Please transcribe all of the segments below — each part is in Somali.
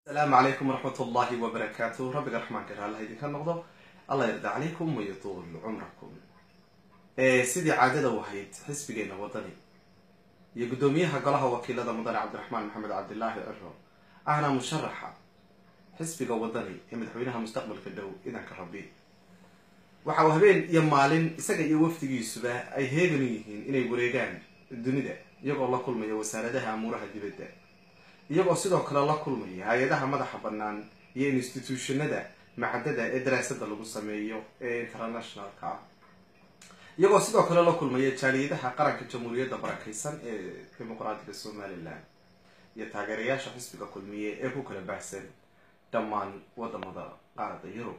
asalaamu calaykum waraxmat ullahi wabarakaatu rabbiga raxmaanka ir allah idinka noqdo allah yarda calaykum wayatuul cumrakum sidii caadada u ahayd xisbigeena wadani iyo guddoomiyaha golaha wakiilada mudane cabdiraxmaan maxamed cabdilaahi ciro ahna musharaxa xisbiga wadani ee madaxweynaha mustaqbalka dhow idanka rabbi waxa uu habeen iyo maalin isaga iyo wafdigiisuba ay heegan u yihiin inay wareegaan dunida iyagoo la kulmaya wasaaradaha amuuraha dibadda iyagoo sidoo kale la kulmaya hay-adaha madaxa bannaan iyo instituutionada macadada ee daraasada lagu sameeyo ee internationalka ah iyagoo sidoo kale la kulmaya jaaliyadaha qaranka jamhuuriyadda barakeysan ee dimuqraadiga somalilan iyo taageerayaasha xisbiga kulmiye ee ku kala baahsan dhammaan wadamada qaarada yurub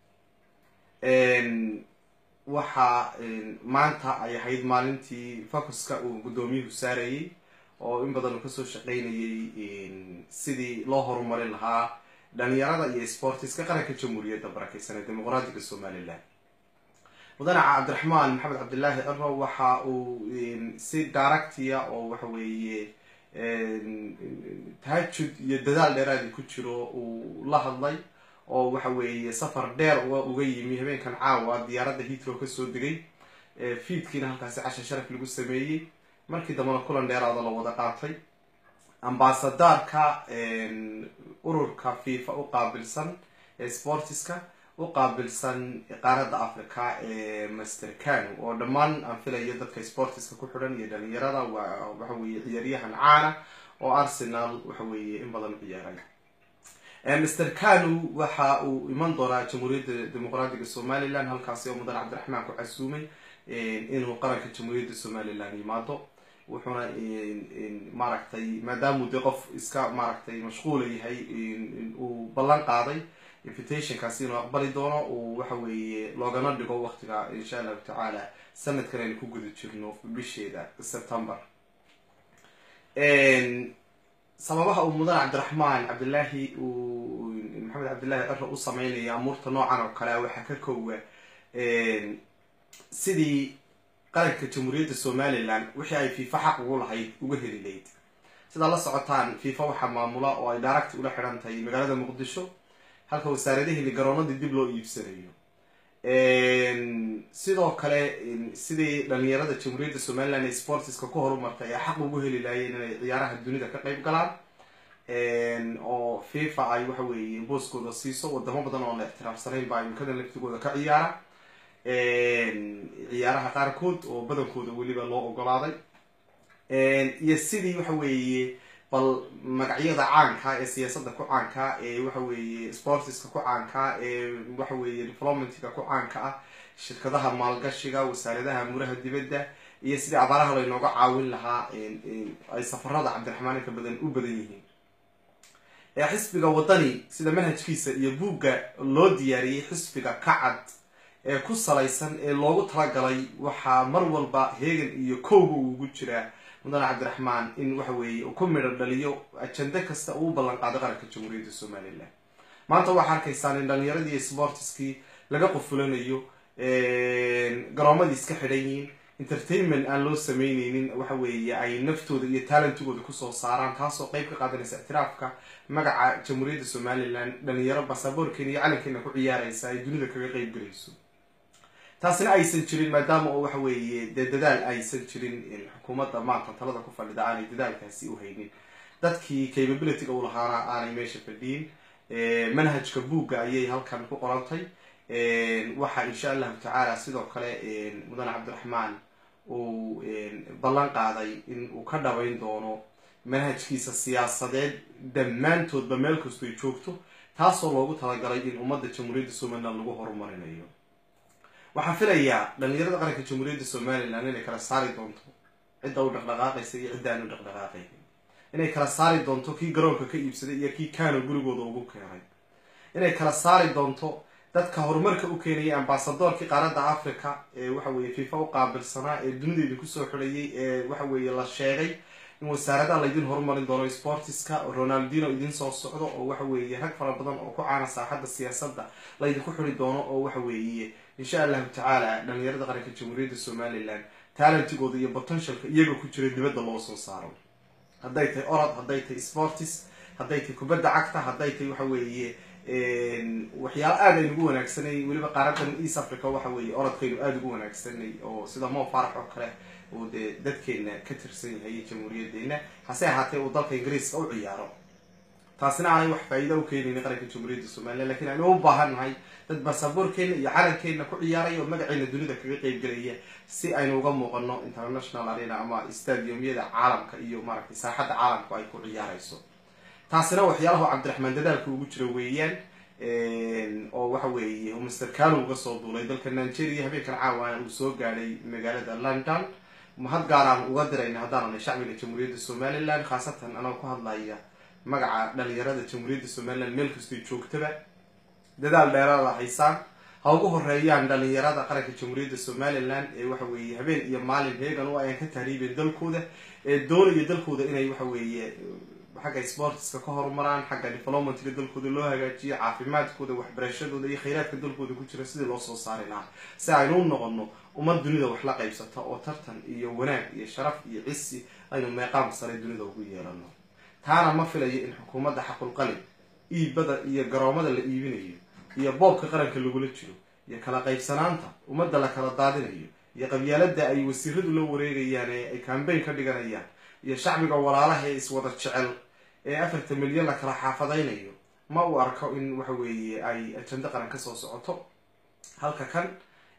waxa maanta ay ahayd maalintii focuska uu guddoomiyuhu saarayay oo in badan uu kasoo shaqaynayay sidii loo horumarin lahaa dhalinyarada iyo sportiska qaranka jamhuuriyadda barakeysan ee dimuqraadiga somalilan mudane cabdiraxmaan maxamed cabdilaahi ciro waxa uu si directia oo waxa weeye tahajud iyo dadaal dheeraadi ku jiro uu la hadlay oo waxa weeye safar dheer uga yimi habeenkan caawa diyaaradda hitrow kasoo degay fiidkiina halkaasi casha sharaf lagu sameeyey markii dambena kulan dheeraada la wada qaatay ambasadorka ururka fifa u qaabilsan ee sportiska u qaabilsan qaaradda africa ee master cano oo dhammaan aan filayo dadka sportiska ku xidhan iyo dhalinyarada waxa weeye ciyaaryahan caana oo arsenal waxa weeye in badan ciyaaray master cano waxa uu iman doonaa jamhuuriyadda dimuqraadiga somalilan halkaasi oo mudane cabdiraxmaan ku casuumay inuu qaranka jamhuuriyadda somalilan yimaado wuxuuna maaragtay maadaamuu dee qof iska maaragtay mashquula yahay uu ballan qaaday invitationkaasi inuu aqbali doono uu waxa weeye loogana dhigo waqtiga insha allahu tacaala sanadkan aynu ku guda jirno bisheeda september sababaha uu mudane cabdiraxmaan cabdilaahi uu maxamed cabdillaahi ciro u sameynaya amuurta noocan oo kale waxaa ka koowa sidii qaranka jamhuuriyadda somalilan wixii ay fifa xaq ugu lahayd uga heli layd sidaa la socotaan fifa waxaa maamula oo ay direct ula xidhan tahay magaalada muqdisho halka wasaaradahili garoonadii dib loo iibsanayo sidoo kale sidii dhalinyarada jamhuuriyadda somalilan ee sportiska ku horumartay ay xaq ugu heli laayeen inay ciyaaraha dunida ka qeyb galaan oo fifa ay waxa weeye booskooda siiso wadamo badan oo la ixtiraafsanayn baa imkada laftigooda ka ciyaara ciyaaraha qaarkood oo badankooda weliba loo ogolaaday iyo sidii waxa weeye bal magacyada caanka ee siyaasadda ku caanka ee waxa weeye sportiska ku caanka ee waxa weeye developmentga ku caanka ah shirkadaha maalgashiga wasaaradaha amuraha dibadda iyo sidii abaaraha laynooga caawin lahaa ay safarada cabdiraxmaan inka badan u badan yihiin xisbiga wadani sida manhajkiisa iyo buugga loo diyaariyey xisbiga kacad ee ku salaysan ee loogu talagalay waxaa mar walba heegan iyo kowga uu ugu jiraa mudane cabdiraxmaan in waxa weeye uu ku midho dhaliyo ajende kasta uu u ballan qaado qaranka jamhuuriyadda somalilan maanta waxaa arkaysaan in dhalinyaradii sportiskii laga qufulanayo garoomadii iska xidhan yihiin entertainment aan loo sameyneynin waxa weeye ay naftooda iyo talentigooda kusoo saaraan taasoo qeyb ka qaadanaysa ictiraafka magaca jamhuuriyadda somalilan dhalinyaro basaboorkeena iyo calankeena ku ciyaaraysa ay dunida kaga qeyb galayso taasina aysan jirin maadaama oo waxa weeye dee dadaal aysan jirin xukuumadda maanta talada ku fadhida aanay dadaalkaasi u haynin dadkii capabilityga u lahaana aanay meesha fadhiyin manhajka buugga ayay halkan ku qorantay waxaa insha allahu tacaala sidoo kale mudane cabdiraxmaan uu ballan qaaday in uu ka dhabayn doono manhajkiisa siyaasadeed dhammaantoodba meel kastoy joogto taasoo loogu talagalay in ummadda jamhuuriyadda somalilan lagu horumarinayo waxaan filayaa dhalinyarada qaranka jamhuuriyadda somalilan inay kala saari doonto cidda u dhaqdhaqaaqaysa iyo cidda aan u dhaqdhaqaaqaynin inay kala saari doonto kii garoonka ka iibsaday iyo kii kano gurigooda ugu keenay inay kala saari doonto dadka horumarka u keenaya ambasadoorkii qaaradda africa ee waxa weeye fifa u qaabilsanaa ee dunida idinku soo xidhayay ee waxa weeye la sheegay in wasaaradaha laydin horumarin doono sportiska ronaldino idin soo socdo oo waxa weeye rag fara badan oo ku caana saaxadda siyaasadda laydinku xidi doono oo waxa weeye insha allahu tacaala dhalinyarada qaranka jamhuuriyadda somalilan talentigooda iyo potentialka iyaga ku jira dibadda loo soo saaro hadday tahay orod hadday tahay sportis hadday tahay kubadda cagta hadday tahay waxa weeye waxyaalo aada aynu ugu wanaagsanay weliba qaaradan east africa waxa weeye orodkaynu aada ugu wanaagsanay oo sida mo farax oo kale uu dee dadkeena ka tirsan yahay jamhuuriyadeena hase ahaatee uu dalka ingiriiska u ciyaaro taasina aanay wax faa'iida u keenaynin qaranka jamhuuriyadda somalilan lakin aynu u baahan nahay dad basaboorkeena iyo calankeena ku ciyaaraya oo magaceena dunida kaga qeyb gelaya si aynu uga muuqano international arena ama stadiumyada caalamka iyo maaragtay saaxadda caalamku ay ku ciyaarayso taasina waxyaalaha cabdiraxmaan dadaalka ugu jira weeyaan oo waxa weeye master cano uga soo duulay dalka nigeria habeenkan caawana uu soo gaadhay magaalada london mahad gaaraan uga dirayna haddaananay shacbiga jamhuuriyadda somalilan khaasatan anoo ku hadlaya magaca dhalinyarada jamhuuriyadda somalilan meel kastoy joogtaba dadaal dheeraada haysaan ha ugu horeeyaan dhalinyarada qaranka jamhuuriyadda somalilan ee waxa weeye habeen iyo maalin heegan u ayaan ka tahriibeen dalkooda ee doonaya dalkooda inay waxa weeye xagga sportska ka horumaraan xagga developmentga dalkooda loo hagaajiyo caafimaadkooda waxbarashadooda iyo khayraadka dalkooda ku jira sidii loo soo saari lahaa si aynu u noqono ummad dunida wax la qaybsata oo tartan iyo wanaag iyo sharaf iyo cisi aynu meeqaam sare dunida ugu yeelano taana ma filayo in xukuumadda xaqulqalin iibada iyo garoomada la iibinayo iyo boobka qaranka lagula jiro iyo kala qaybsanaanta ummadda la kala daadinayo iyo qabyaalada ay wasiiradu la wareegayaan ee ay cambayn ka dhiganayaan iyo shacbiga walaalaha ee iswada jecel ee afarta milyan la kala xaafadaynayo ma uu arko in waxa weeye ay ajando qaran kasoo socoto halka kan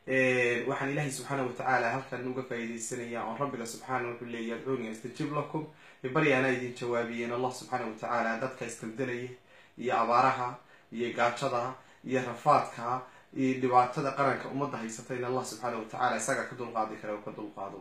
waxaan ilaahay subxaana watacaala halkan uga faa'iidaysanaya oon rabbiga subxaana wuxuu leeya adcuuni astajib lakum baryaana idin jawaabiyeen allah subxaana watacaala dadka iskaldelaya iyo abaaraha iyo gaajada iyo rafaadka iyo dhibaatada qaranka ummadda haysata in allah subxaana watacaala isaga ka dulqaadi kara oo ka dulqaado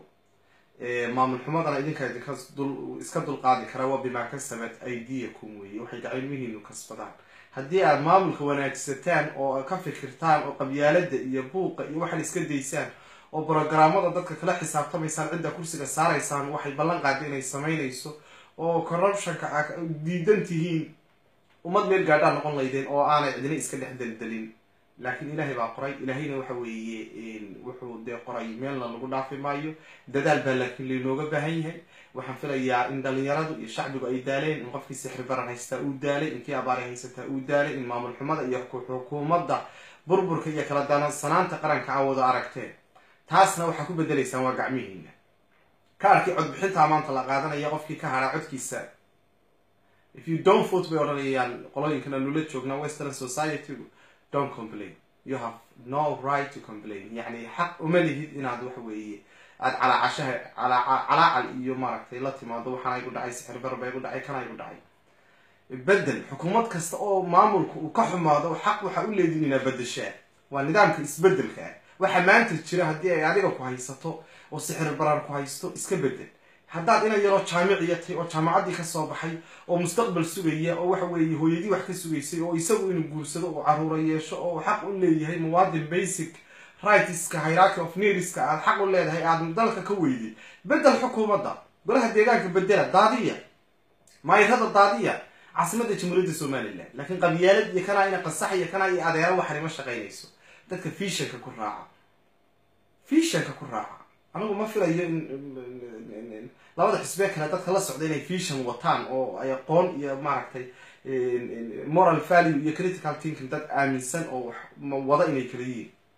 maamul xumadana idinka idinka iska dulqaadi kara waa bimaa kasabat aidiyakum weeye waxay gacilmihiinu kasbadaan haddii aad maamulka wanaagsataan oo ka fikirtaan oo qabyaalada iyo buuqa iyo waxaad iska daysaan oo brogaraamada dadka kala xisaabtamaysaan cidda kursiga saaraysaan waxay ballan qaada inay samaynayso oo corruptionka a diidan tihiin ummad meel gaadhaa noqon laydeen oo aanay cidina iska dhex deldelin laakiin ilaahay baa qoray ilaahayna waxa weeye wuxuu dee qoray meelna lagu dhaafi maayo dadaal baa laakiin laynooga baahan yahay waxaan filayaa in dhalinyaradu iyo shacbigu ay daaleen in qofkii sixri baran haystaa uu daalay inkii abaaray haysataa uu daalay in maamul xumada iyo xukuumadda burburka iyo kala danansanaanta qaranka a wada aragteen taasna waxaa ku bedelaysaan waa gacmihiina kaarkii codbixintaa maanta la qaadanaya qofkii ka haraa codkiisa if you don't vote bay odhanayaan qolooyinkan anula joognaa western society don't complain you have no right to complain yacni xaq uma lihid inaad waxa weeye aada calaacashaha calaacal iyo maaragtay la timaado waxaana igu dhacay sixir bar ba igu dhacay kana igu dhacay bedel xukuumad kasta oo maamulka uu ka xumaado xaq waxaa u leedin inaa bedeshaa waa nidaamka isbedelka ah waxa maanta jira haddii ay adiga ku haysato oo sixir barar ku haysto iska bedel haddaad ina yaroo jaamiciya tahay oo jaamacaddii kasoo baxay oo mustaqbal sugaya oo waxa weeye hooyadii wax ka sugaysay oo isagu inuu guursado oo caruura yeesho oo xaq u leeyahay muwaadin basic rightska hierarchy of needska aada xaq u leedahay aada dalka ka weyday bedel xukuumadda golaha deegaanka bedela daadiya maayirada daadiya caasimadda jamhuuriyadda somalilan laakiin qabyaalad iyo kanaa ina qasax iyo kanaa iyo adeero waxani ma shaqaynayso dadka fishanka ku raaca fishanka ku raaca anigu ma filayo in labada xisbee kale dadka la socda inay fishan wataan oo ay aqoon iyo maaragtay moral value iyo critical thinking dad aaminsan oo wada inay kala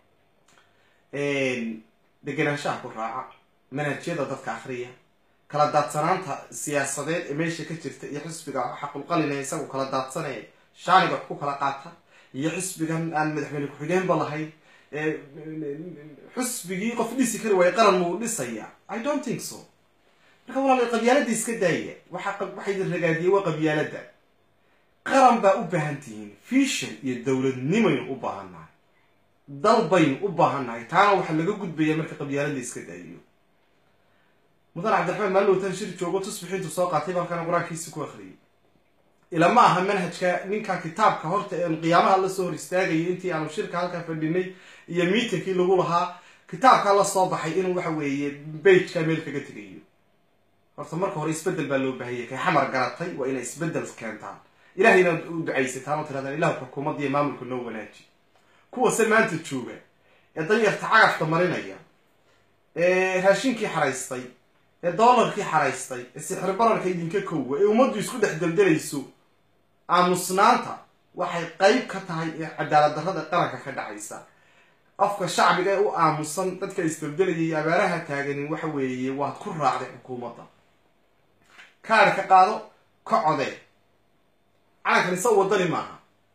yihiin degenaanshaha ku raaca manhajyada dadka akriya kala daadsanaanta siyaasadeed ee meesha ka jirta iyo xisbiga xaqulqalina isagu kala daadsanaya shaaniga wax ku kala qaata iyo xisbigan aan madaxweyne ku-xigeenba lahayn xusbigii qof dhisi kari waayo qaran muu dhisaya i don't think so marka walaal qabyaalada iska daaya waxa idin ragaadiyay waa qabyaalada qaran baa u baahan tihiin fishan iyo dowladnimaynu u baahannahay dal baynu u baahannahay taana waxaa laga gudbaya marka qabyaalada iska daayiyo mudan cabdiraxmaan maalowtan shir joogo tusbixiintu soo qaatay balkana qur-aankiisi ku akriyay ilama aha manhajka ninka kitaabka horta een qiyaamaha lasoo hor istaagayay intii aanu shirka halkaa fadhinay iyo miitinkii lagu lahaa kitaabkaa la soo baxay inuu waxa weeye bageka meel kaga tegayo horta marka hore isbedel baa loo baahanyay kay xamar garatay waa inay isbedel keentaan ilahayna u ducaysataan oo tirahdaan ilahu xukuumadda iyo maamulka noo wanaaji kuwase maanta jooga ee danyarta cagafta marinaya ee raashinkii xaraystay ee doolarkii xaraystay ee sixir bararka idinka kowa ee ummaddu isku dhex deldelayso aamusnaanta waxay qeyb ka tahay cadaalad darrada qaranka ka dhacaysa afka shacbiga ee u aamusan dadka isbabdelayay abaaraha taaganin waxa weeye waad ku raacday xukuumadda kaadh ka qaado ka codee calankan isaga wadani maaha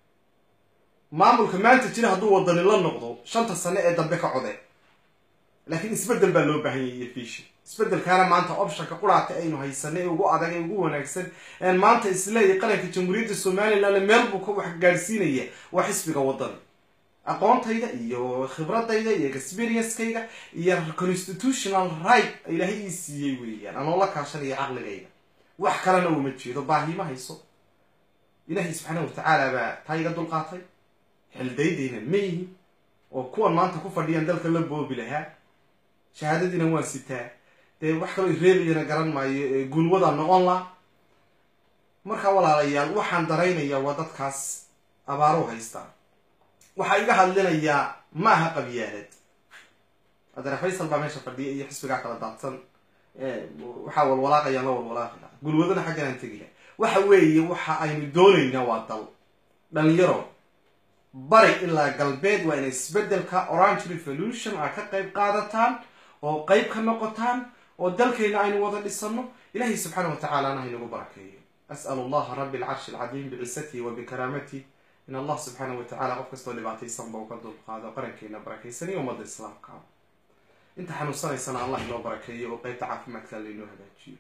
maamulka maanta jira hadduu wadani la noqdo shanta sane ee dambe ka codee laakiin isbeddel baa loo baahan yahay iyo fiishi isbeddelkaana maanta optionka quraata aynu haysanay ee ugu adag ee ugu wanaagsan een maanta isleeyahy qaranka jamhuuriyadda somalilan meel buu ka wax gaadhsiinaya waa xisbiga wadani aqoontayda iyo khibradayda iyo experiencekayga iyo constitutional right ilaahay ii siiyey weeyaan anoo la kaashanaya caqligayga wax kalena uma jeedo baahima hayso ilaahay subxaana watacaala baa taa iga dulqaatay xildaydayna ma yihin oo kuwan maanta ku fadhiyaan dalka la boobi lahaa shahaadadiina waan sitaa dee wax kaloo reebayana garan maayo guulwadaa noqon la markaa walaalayaal waxaan daraynayaa waa dadkaas abaarow haystaa waxaa iga hadlinayaa ma aha qabyaalad adeer faysal baa meesha fadhiya iyo xisbigaa kala daadsan waxaa walwalaaqayaan la walwalaaqaya gulwadana xagganaan tegila waxa weeye waxa aynu doonaynaa waa dal dhalinyaro bari ilaa galbeed waa inay isbeddelka orange revolution a ka qayb qaadataan oo qayb ka noqotaan oo dalkayna aynu wada dhisano ilahay subxaana wa tacaalana haynagu barakeeyo as'al allaha rabbi alcarshi alcadiim bicizatihi wa bikaraamatihi in allah subxaana wa tacala qof kastoo dhibaataysanba uu ka dulqaado qarankeena barakaysanaiyo ummadda islaamka inta xanuunsanaysana allah inoo barakeeyo oo qeybta caafimaadka lainoo hagaajiyo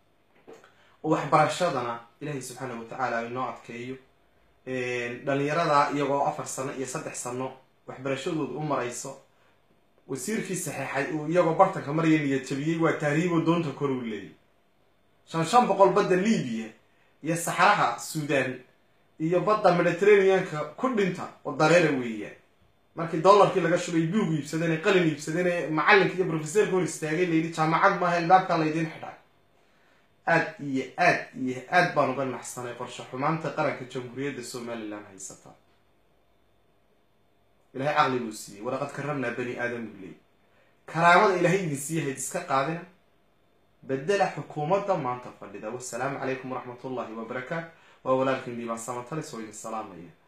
oo waxbarashadana ilahay subxaana wa tacaala inoo adkeeyo dhalinyarada iyagoo afar sano iyo saddex sano waxbarashadooda u marayso wasiirkii saxeexay uu iyagoo bartanka maraya niyad jabiyey waa tahriibo doonta kor uu leeyay shan shan boqol badda libiya iyo saxraha suudan iyo badda mediterraneanka ku dhinta oo dareera weeyaan markii dollarkii laga shubay buug iibsadeen ee qalin iibsadeen ee macalinka iyo professeerka hor istaagay layidhi jaamacad maaha ilbaabkaa laydiin xidhay aad iyo aad iyo aad baan uga naxsanay qorshe xumaanta qaranka jamhuuriyadda somalilan haysata ilahay caqli buu siiyey walaqad karramnaa bani aadam buu leeyay karaamada ilahay idin siiyahayd iska qaadina bedela xukuumadda maanta fadhida wasalaamu calaykum waraxmat ullahi wabarakaatu waa walaalkiin diibaan samatalis oo idin salaamaya